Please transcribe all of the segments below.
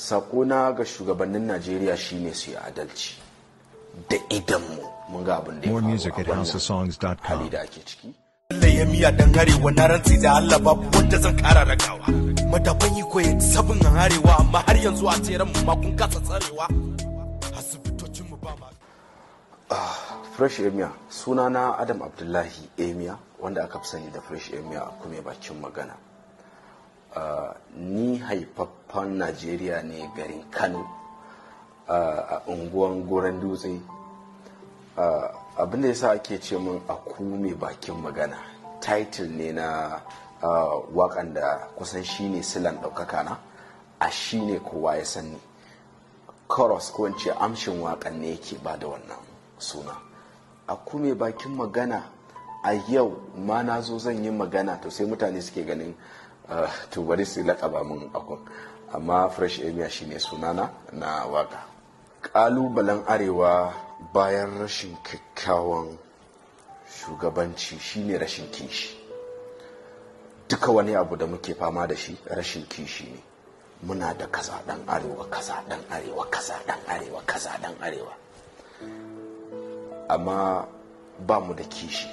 sakona ga shugabannin najeriya shine su yi adalci da idanmu mun ga abin da ya More faru music a at wannan houseofsongs.com. hali da ake ciki Allah ya miya dan arewa na rantsi da Allah babu wanda zan kara ragawa madafan yi koyi sabon arewa amma har yanzu a tseren mu ma kun kasa tsarewa asibitocin mu ba ma fresh emia sunana adam abdullahi emia wanda aka fi sani da fresh emia a kuma bakin magana Uh, ni haifaffen najeriya ne garin kano uh, a unguwan goron dutse uh, abinda ya sa ake ce min a kume bakin magana title ne na uh, wakan da kusan shine silan ɗaukaka na a shine kowa ya sani chorus ko in ce amshin wakan ne yake ba da wannan suna a kume bakin magana a yau ma na zo zan yi magana to sai mutane suke ganin uh, to bari su laƙaba min akun amma fresh emia shine sunana na waka ƙalubalen arewa bayan rashin kyakkyawan shugabanci shine rashin kishi duka wani abu da muke fama da shi rashin kishi ne muna da kaza dan arewa kaza dan arewa kaza dan arewa kaza dan arewa amma ba mu da kishi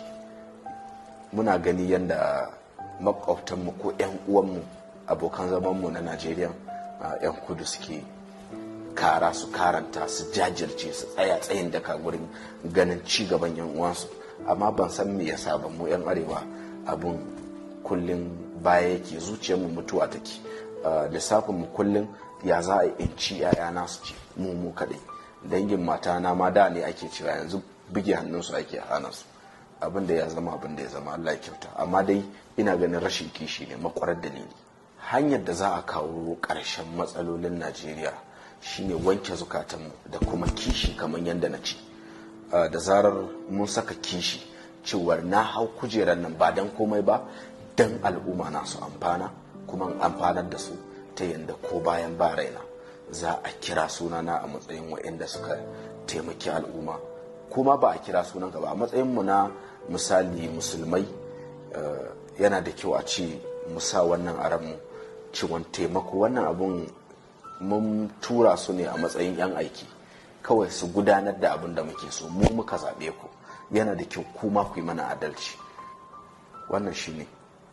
muna gani yadda makwabtanmu ko 'yan uwanmu abokan zamanmu na najeriya a 'yan kudu suke kara su karanta su jajirce su tsaya tsayin daka gurin ganin ci gaban 'yan uwansu amma ban san me yasa ba mu 'yan arewa abun kullum baya yake zuciyarmu mutuwa take lissafin mu kullum ya za a in ci 'ya'yana su ci mu mu kaɗai dangin mata na ma da ne ake cewa yanzu buge hannunsu ake hana su abin da ya zama abin da ya zama Allah ya kyauta amma dai ina ganin rashin kishi ne makwarar dalili hanyar da za a kawo ƙarshen matsalolin Najeriya shine wanke zukatanmu da kuma kishi kamar yadda na ce da zarar mun saka kishi cewar na hau kujerar nan ba don komai ba don al'umma na su amfana kuma amfanar da su ta yadda ko bayan ba raina za a kira sunana a matsayin waɗanda suka taimaki al'umma kuma ba a kira sunan ba a matsayinmu na misali musulmai yana da kyau a ce musa wannan aranmu ciwon taimako wannan abun mun tura su ne a matsayin 'yan aiki kawai su gudanar da abin da muke so mu muka zaɓe ku yana da kyau kuma ku yi mana adalci wannan shi ne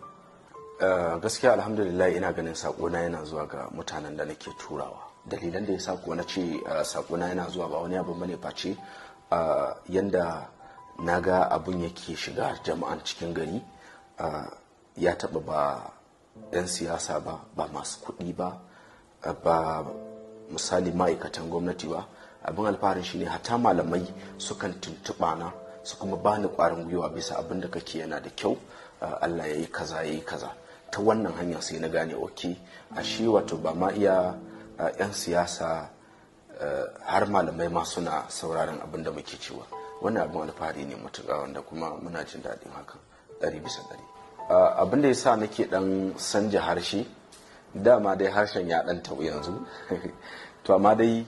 gaskiya alhamdulillah ina ganin saƙona yana zuwa ga mutanen da nake turawa dalilan da ya sa kuwa na ce saƙona yana zuwa ba wani abu bane face yanda na ga abun yake shiga jama'an cikin gari ya taɓa ba 'yan siyasa ba ba masu kuɗi ba ba misali ma'aikatan gwamnati ba abin alfaharin shine hata malamai sukan tuntuɓa na su kuma bani ƙwarin gwiwa bisa abin da kake yana da kyau allah ya yi kaza ya yi kaza ta wannan hanya sai na gane ok a shi wato ba ma iya 'yan siyasa har malamai ma suna sauraron abin da muke cewa wannan abin alfahari ne matuƙa wanda kuma muna jin daɗin hakan ɗari bisa ɗari abin da ya sa nake ɗan sanja harshe dama dai harshen ya ɗan taɓu yanzu to amma dai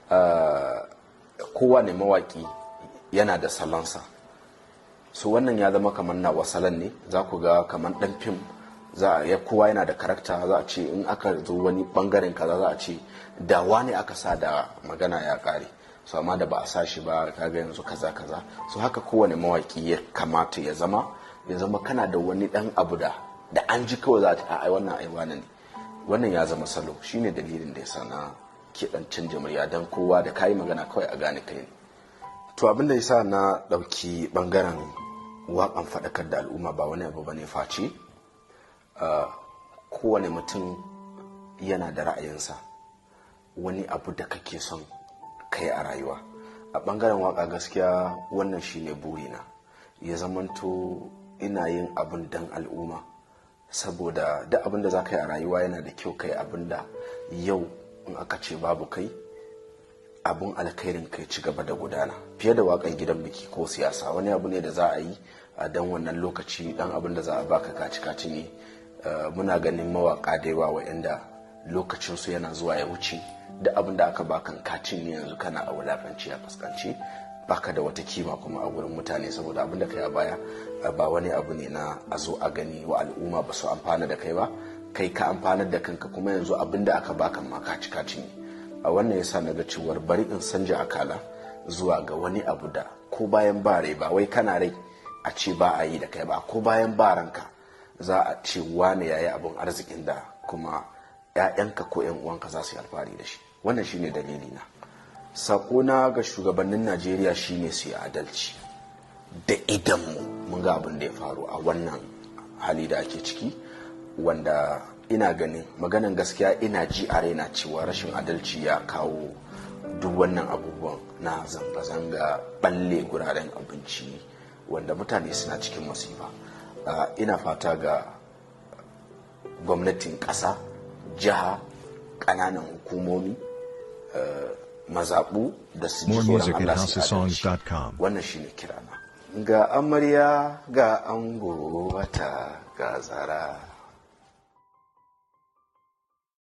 kowane mawaƙi yana da salonsa so wannan ya zama kamar na wasalan ne za ku ga kamar ɗan fim za a ya kowa yana da karakta za a ce in aka zo wani bangaren kaza za a ce dawa ne aka sa da magana ya ƙare so amma da ba a sa shi ba kaga yanzu kaza kaza so haka kowane mawaki ya kamata ya zama ya zama kana da wani dan abu da da an ji kawai za ta ai wannan ai wani ne wannan ya zama salo shine dalilin da yasa na ke dan canja murya dan kowa da kayi magana kawai a gane kai ne to abin da yasa na dauki bangaren waƙan faɗakar da al'umma ba wani abu bane face kowane mutum yana da ra'ayinsa wani abu da kake son kai a rayuwa a bangaren waka gaskiya wannan shine burina ya zamanto ina yin abin dan al'umma saboda duk abin da za ka yi a rayuwa yana da kyau kai abin da yau in aka ce babu kai abin alkhairin kai ci gaba da gudana fiye da wakan gidan biki ko siyasa wani abu ne da za a yi a dan wannan lokaci dan abin da za a baka kaci kaci ne muna ganin mawaka da yawa wa'anda lokacinsu yana zuwa ya wuce da abin da aka bakan kacin ne yanzu kana a wulakanci a fuskanci baka da wata kima kuma a wurin mutane saboda abin da kai a baya ba wani abu ne na a zo a gani wa al'umma ba su amfana da kai ba kai ka amfanar da kanka kuma yanzu abin da aka baka ma ka ci ka cinye a wannan yasa na ga cewar bari in sanja akala zuwa ga wani abu da ko bayan ba rai ba wai kana rai a ce ba a yi da kai ba ko bayan ba ranka za a ce wane yayi abin arzikin da kuma 'ya'yanka ko 'yan uwanka za su yi alfahari da shi wannan shine dalili na sakona ga shugabannin najeriya shine su yi adalci da idanmu mun ga abin da ya faru a wannan hali da ake ciki wanda ina ganin maganan gaskiya ina ji a raina cewa rashin adalci ya kawo duk wannan abubuwan na zanga-zanga balle guraren abinci wanda mutane suna cikin masifa ina fata ga gwamnatin ƙasa jiha ƙananan hukumomi mazaɓu da su ji tsoron Allah su adalci wannan shine kirana ga amarya ga ango wata ga zara